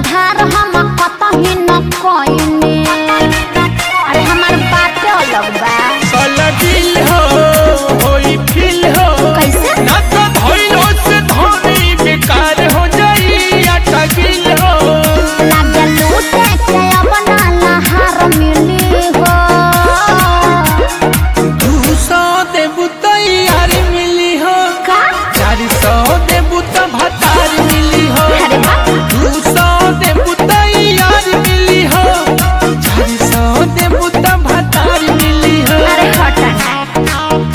सुधार हम कतही न कइने अरे हमार बात अलग बा साला दिल हो होई फील हो कैसे ना तो धइलो से धोनी बेकार हो जाई आटा गिल हो लागे लूटे के अपना लहार मिली हो दू सौ देबू तो यार मिली हो का चार सौ देबू तो भतार मिली हो अरे वाह दू सौ देबू तो यार मिली हो चार सौ देबू तो भतार मिली हो अरे हटना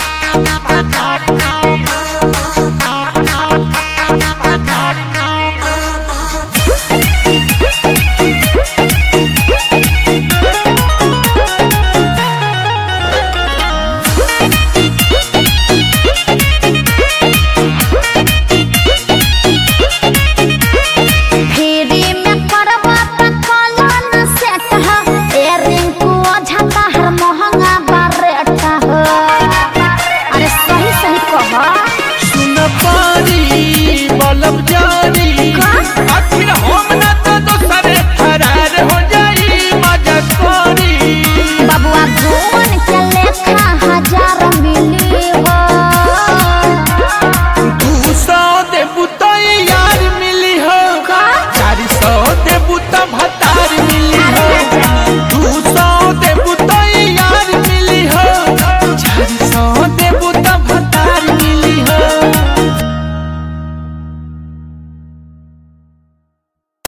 फेरी में करबा त कलन सेट ह ए रिंकू झटा हर महंगा बारेट ह अरे सही सही कह सुन पारी बलब जारी का? आखिर हम ना तो दोसरे फरार हो जाई मजा करी बबुआ घूमन के लेखा हजार मिली हो दू सौ देबू तो यार मिली हो का? चार सौ देबू तो भत